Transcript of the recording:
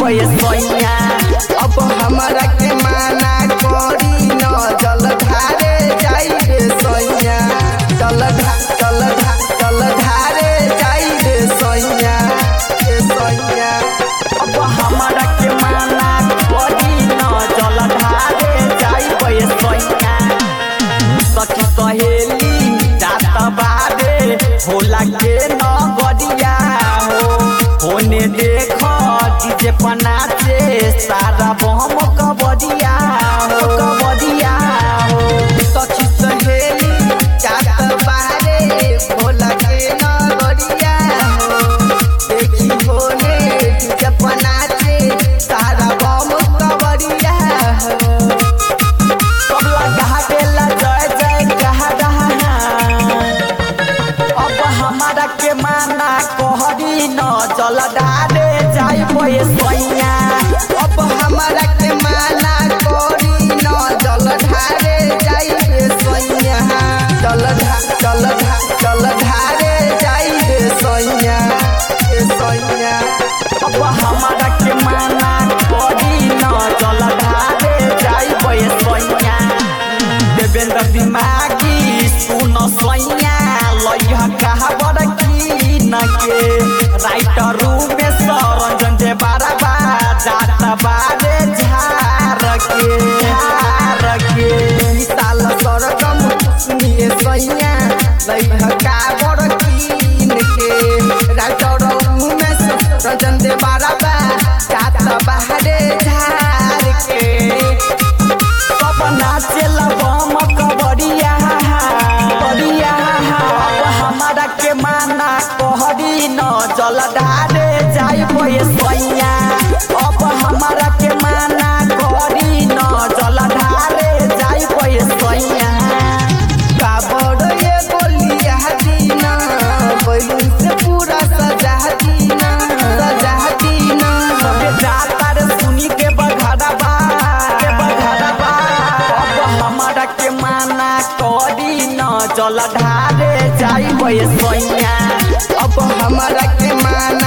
ये सोइया अब हमरा के माना करी न जल धारे जाई रे सैया जल धा जल धा जल धारे जाई रे सैया रे सैया अब हमरा के माना करी न जल ढारे जाई ये सोइया सखी सहेली जात बारे होला के न गड़िया हो होने देख डीजे पनाचे सारा बम कबडिया हो कबडिया हो सखी सहेली जात बारे भोला के नगरिया हो देखी होने जपना से सारा बम कबरिया हो सब लगा देला जय जय कहा रहा अब हमारा के माना कहरी न जल डाले जाई बये सोइया अब हमरा के माना करी न जल ढारे जाई रे सैया जल ढा जल ढा जल ढारे जाई रे सैया रे सैया अब हमारा के माना कहरी न जल डाले जाई बये सोइया देवेंद्र दिमागी सुन सोइया लइह कहा बड़ की न के राइटर में सरंजन जे बारबा जात बारे झार के झार के साल सरगम सुनिए सैया लइह का बड़ कीन के राइटर उमेश रंजन दे बाराबा जात बाहरे झार के सब नाचेला बम कबड़िया कबड़िया अब हमारा के माना कहरी न जल डाले जाई बये सोइया अब हमारा के माना कहरी न जल डाले जाई बये सोइया काबड़ ये बोलिया दीना बैलून से पूरा सजा दीना सजा दीना सबे जाता रे सुनी के बघाड़बा के बघाड़बा अब हमारा के माना करी न जल ढारे जाई बये सोइया अब हमरा के मान